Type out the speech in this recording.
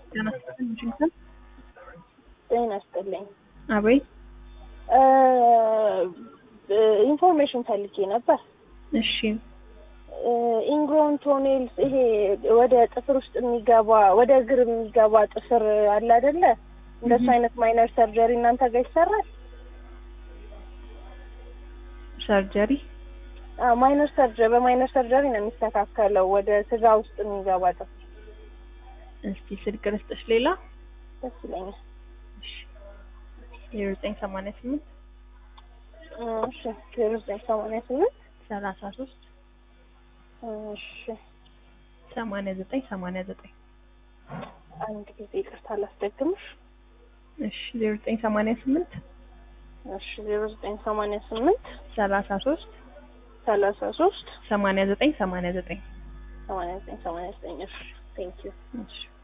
ጤና ይስጥልኝ ዋሽንግተን። ጤና ይስጥልኝ። አቤት። ኢንፎርሜሽን ፈልጌ ነበር። እሺ ኢንግሮን ቶኔልስ ይሄ ወደ ጥፍር ውስጥ የሚገባ ወደ እግር የሚገባ ጥፍር አለ አይደለ? እንደሱ አይነት ማይነር ሰርጀሪ እናንተ ጋር ይሰራል? ሰርጀሪ ማይነር ሰርጀሪ በማይነር ሰርጀሪ ነው የሚስተካከለው ወደ ስጋ ውስጥ የሚገባ ጥፍር። እስቲ ስልክ ልስጥሽ ሌላ ደስ ይለኛል። ዜሮ ዘጠኝ ሰማንያ ስምንት እሺ ዜሮ ዘጠኝ ሰማንያ ስምንት ሰላሳ ሶስት እሺ ሰማንያ ዘጠኝ ሰማንያ ዘጠኝ አንድ ጊዜ ይቅርታ ላስደግምሽ። እሺ ዜሮ ዘጠኝ ሰማንያ ስምንት እሺ ዜሮ ዘጠኝ ሰማንያ ስምንት ሰላሳ ሶስት ሰላሳ ሶስት ሰማንያ ዘጠኝ ሰማንያ ዘጠኝ ሰማንያ ዘጠኝ ሰማንያ ዘጠኝ እሺ ቴንክ ዩ እሺ